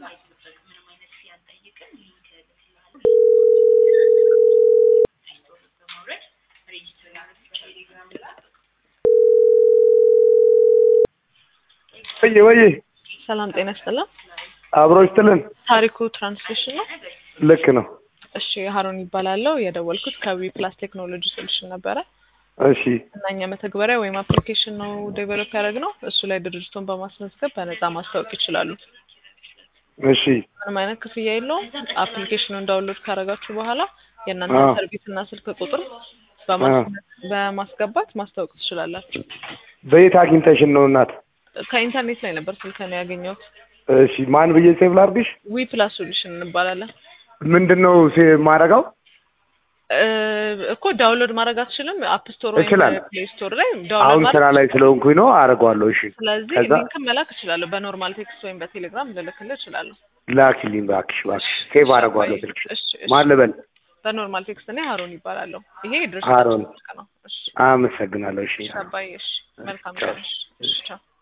ወዬ ወዬ ሰላም ጤና ይስጥልን። አብሮ ይስጥልን። ታሪኩ ትራንስሌሽን ነው። ልክ ነው። እሺ ሀሮን ይባላለው። የደወልኩት ከዊ ፕላስ ቴክኖሎጂ ሶሉሽን ነበረ እሺ እና እኛ መተግበሪያ ወይም አፕሊኬሽን ነው ዴቨሎፕ ያደረግነው። እሱ ላይ ድርጅቱን በማስመዝገብ በነፃ ማስታወቅ ይችላሉ። እሺ ምንም አይነት ክፍያ የለውም። አፕሊኬሽኑን ዳውንሎድ ካደረጋችሁ በኋላ የእናንተ አዎ። ሰርቪስ እና ስልክ ቁጥር በማስ- በማስገባት ማስታወቅ ትችላላችሁ። በየት አግኝተሽን ነው እናት? ከኢንተርኔት ላይ ነበር ስልከን ያገኘሁት። እሺ ማን ብዬ ሴቭ ላድርግሽ? ዊ ፕላስ ሶሉሽን እንባላለን። ምንድን ነው ማረጋው? እ እኮ ዳውንሎድ ማድረግ አትችልም። አፕ ስቶር ወይም እችላለሁ። ፕሌይ ስቶር ላይ አሁን ዳውንሎድ ስራ ማድረግ ላይ ስለሆንኩኝ ነው አደርገዋለሁ። እሺ ስለዚህ ከዛ ሊንክም መላክ እችላለሁ። በኖርማል ቴክስት ወይም በቴሌግራም ልልክልህ እችላለሁ። ላኪልኝ እባክሽ እባክሽ። ሴቭ አደርገዋለሁ ስልክሽ። እሺ፣ እሺ። ማን ልበል? በኖርማል ቴክስት እኔ ሀሮን ይባላለሁ። ይሄ ሀሮን። ድርጅታችን ስልክ ነው። እሺ አመሰግናለሁ። እሺ አባዬ፣ እሺ። መልካም ቻው። ቀን። እሺ፣ ቻው።